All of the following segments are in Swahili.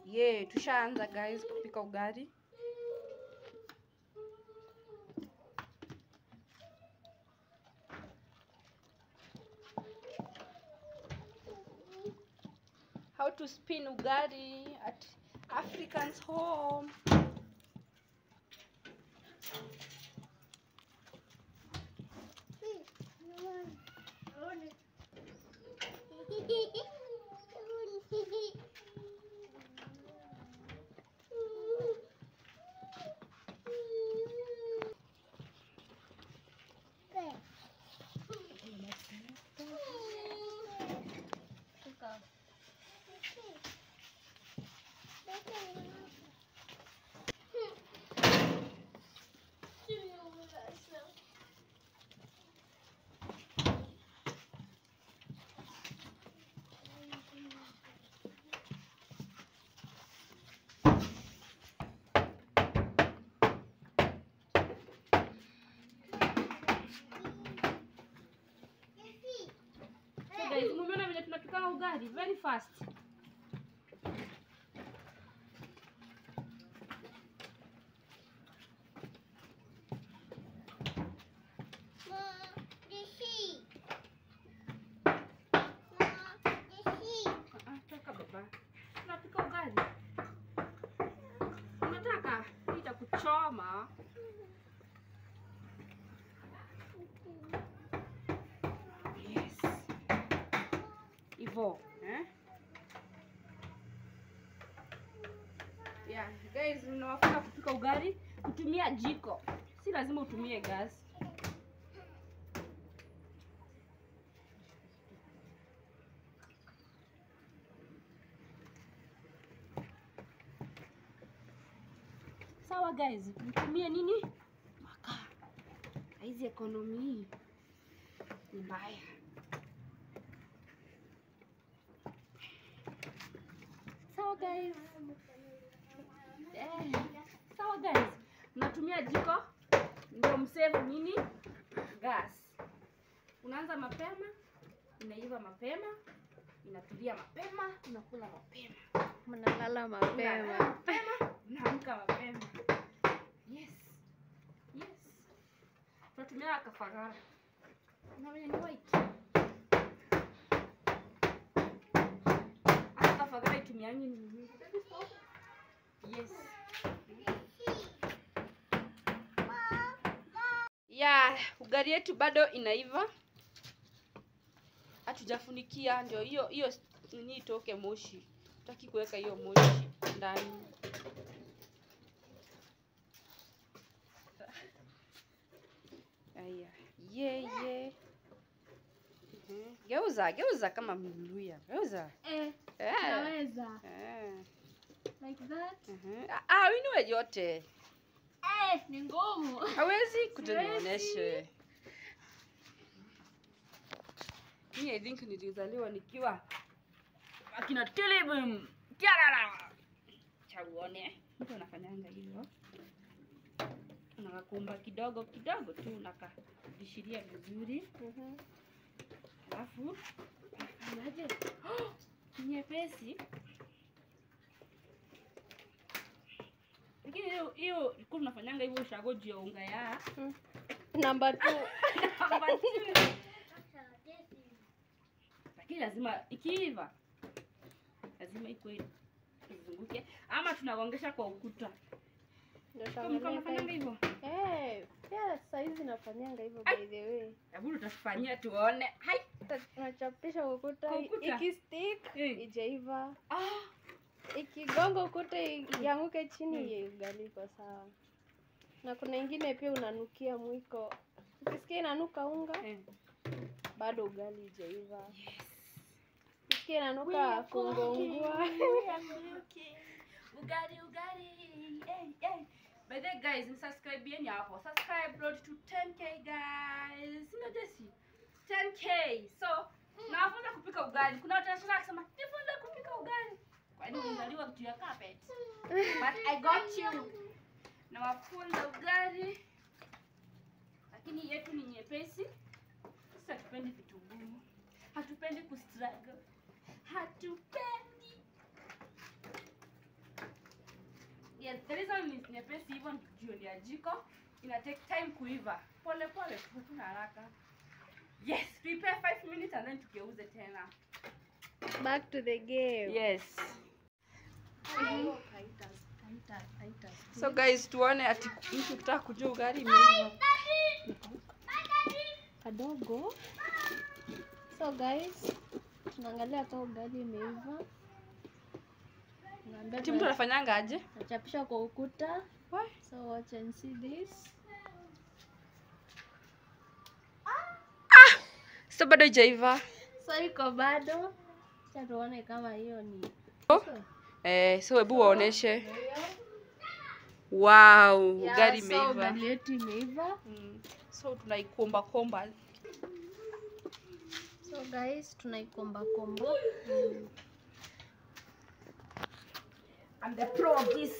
Ye, tushaanza guys kupika ugali. How to spin ugali at African's home. So guys, mumeona vile tunapika ugali very fast. Ah, toka baba. Tunapika ugali. Unataka itakuchoma. Yes. Hivyo, eh? Yeah, guys, unawafunza kupika ugali kutumia jiko. Si lazima utumie gas. Sawa guys, mtumie nini? Makaa. Hizi ekonomi hii ni mbaya. Sawa guys. Eh, sawa guys. Mnatumia jiko ndio msave nini? Gas. Unaanza mapema, inaiva mapema, inatulia mapema, unakula mapema. Mnalala Unalala mapema. mapema, unaamka mapema. Yes. Yes. Tunatumia kafagara. Na wenye ni white. Hata kafagara itumiangi ni nini? Yes. Ya, ugali yetu bado inaiva. Hatujafunikia ndio hiyo hiyo nini itoke moshi. Tutaki kuweka hiyo moshi ndani. Aya, ye ye. Mhm. Geuza, geuza kama Mluya. Geuza. Eh, Eh. naweza. Eh. Like that. Mhm. Ah, ah, winue yote. Eh, ni ngumu. Hawezi kutonionyeshe. Mimi I think nilizaliwa nikiwa akina Tilibum. Tiarara. Cha uone. Mtu anafanyanga hivyo. Unakakumba kidogo kidogo tu unakadishiria vizuri. Mhm. Alafu unafanyaje? Oh, ni nyepesi. Lakini hiyo hiyo ilikuwa tunafanyanga hivyo ushago juu ya unga ya Number two. lakini lazima ikiiva lazima ikuwe izunguke ama tunagongesha kwa ukuta Ndio Kama mko tangalia mnafanyanga time. hivyo Eh, pia saizi nafanyanga hivyo Ai. by the way. hebu tutafanyia tuone hai Nachapisha ukuta, Kwa ukuta? ikistick Eh. ijaiva, ah ikigonga ukuta i- ianguke chini, ye ugali iko sawa. Na kuna ingine pia unanukia mwiko, ukisikia inanuka unga, eh. bado ugali ijaiva. yes Ukisikia inanuka kungongua, ugali ugali hey, hey. By the way, guys, msubscribe hapo. Subscribe road to 10k guys. Sina Jesse. 10k. So, nawafunza kupika ugali. Kuna watu wanasema kusema, "Nifunze kupika ugali." Kwani ulizaliwa juu ya carpet? But I got you. Nawafunza ugali. Lakini yetu ni nyepesi. Sisi hatupendi vitu ngumu. Hatupendi kustruggle. Hatupendi. Yes, the reason ni nyepesi hivyo ni juu ni ya jiko. Ina take time kuiva. Pole pole tu hakuna haraka. Yes, prepare 5 minutes and then tugeuze tena. Back to the game. Yes. Mhm. Kaita, kaita, kaita. So guys, tuone ati mtu kitaka kujua ugali imeiva. kadogo. So guys, tunaangalia kama ugali imeiva. Tunaambia Ati mtu anafanyanga aje? tunachapisha kwa ukuta. Why? So watch and see this. So bado haijaiva. So iko bado. Acha tuone kama hiyo ni Oh. Eh, so hebu waoneshe. Wow, Yeah, ugali so imeiva. ugali yetu imeiva. Mm. So tunaikomba komba. So guys, tunaikomba komba. I'm the pro of this.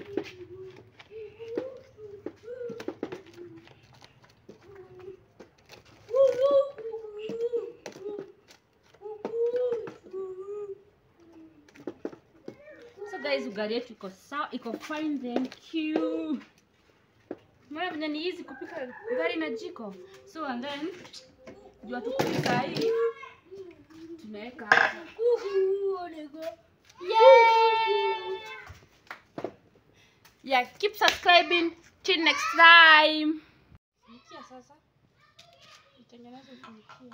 So guys, ugali yetu iko sawa, iko fine, thank you. Maana venye ni easy kupika ugali na jiko. So and then jua tu kupika hii tunaweka hapa. Yay! Yeah, keep subscribing. Till next time. Funikia sasa. Itengeneze funikia.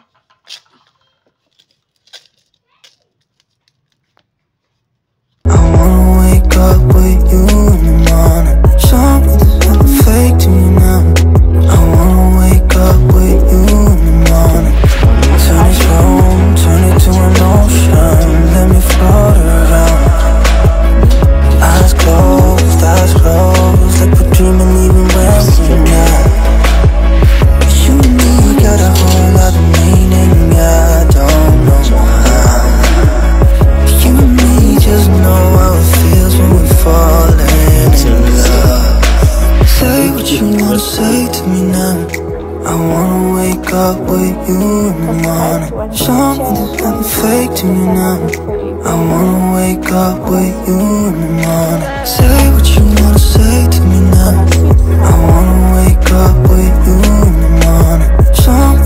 I wanna wake up with you in the morning. Something's hella fake to me now. I wanna wake up with you in the morning. Turn this room, turn it to an ocean. Let me float around. Eyes closed, eyes closed, like we're dreaming even when we're not. You and me got a whole lot of meaning. I don't know how. You and me just know how it feels when we fall into love. Say what you wanna say to me now. I wanna wake up with you in the morning. Something's hella fake to me now. I wanna wake up with you in the morning. Say what you wanna say to me now. I wanna wake up with you in the morning. Something